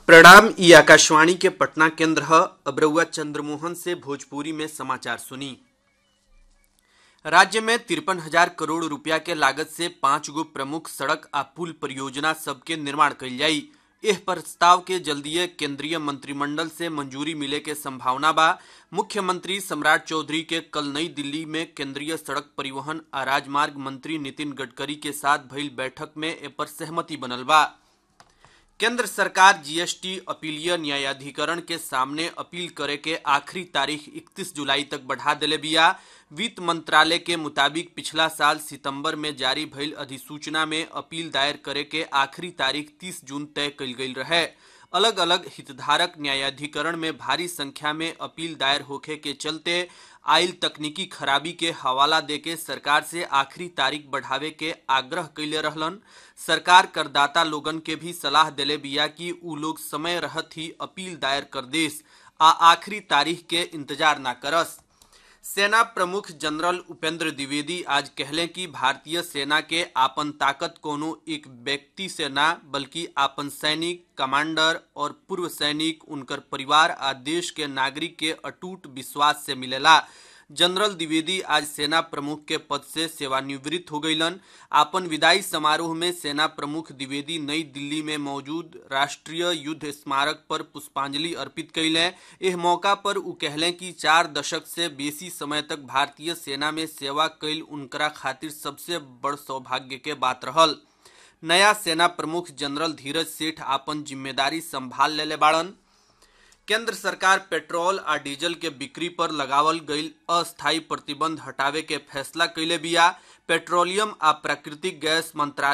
प्रणाम ई आकाशवाणी के पटना केंद्र ह अब रउआ चंद्रमोहन से भोजपुरी में समाचार सुनी राज्य में तिरपन हजार करोड़ रुपया के लागत से पांच गो प्रमुख सड़क आ पुल परियोजना सबके निर्माण कइल जाई एह प्रस्ताव के जल्दीए केंद्रीय मंत्रिमंडल से मंजूरी मिले के संभावना बा मुख्यमंत्री सम्राट चौधरी के कल नई दिल्ली में केंद्रीय सड़क परिवहन आ राजमार्ग मंत्री नितिन गडकरी के साथ भइल बैठक में ए पर सहमति बनल बा केंद्र सरकार जीएसटी अपीलीय न्यायाधिकरण के सामने अपील करे के आखिरी तारीख 31 जुलाई तक बढ़ा देले बिया वित्त मंत्रालय के मुताबिक पिछला साल सितंबर में जारी भइल अधिसूचना में अपील दायर करे के आखिरी तारीख 30 जून तय कइल गइल रहे अलग अलग हितधारक न्यायाधिकरण में भारी संख्या में अपील दायर होखे के चलते आयल तकनीकी खराबी के हवाला देके सरकार से आखिरी तारीख बढ़ावे के आग्रह कैले रहलन सरकार करदाता लोगन के भी सलाह देले बिया कि उ लोग समय रहत ही अपील दायर कर देस आ आखिरी तारीख के इंतजार ना करस सेना प्रमुख जनरल उपेंद्र द्विवेदी आज कहले कि भारतीय सेना के आपन ताकत कोनो एक व्यक्ति से ना बल्कि आपन सैनिक कमांडर और पूर्व सैनिक उनकर परिवार आ देश के नागरिक के अटूट विश्वास से मिलेला जनरल द्विवेदी आज सेना प्रमुख के पद से सेवानिवृत्त हो गईलन आपन विदाई समारोह में सेना प्रमुख द्विवेदी नई दिल्ली में मौजूद राष्ट्रीय युद्ध स्मारक पर पुष्पांजलि अर्पित कैले एह मौका पर उ कहले कि चार दशक से बेसी समय तक भारतीय सेना में सेवा कैल उनकरा खातिर सबसे बड़ सौभाग्य के बात रहल नया सेना प्रमुख जनरल धीरज सेठ आपन जिम्मेदारी संभाल लेले बाड़न केंद्र सरकार पेट्रोल आ डीजल के बिक्री पर लगावल गईल अस्थायी प्रतिबंध हटावे के फैसला कैले बिया पेट्रोलियम आ प्राकृतिक गैस मंत्रालय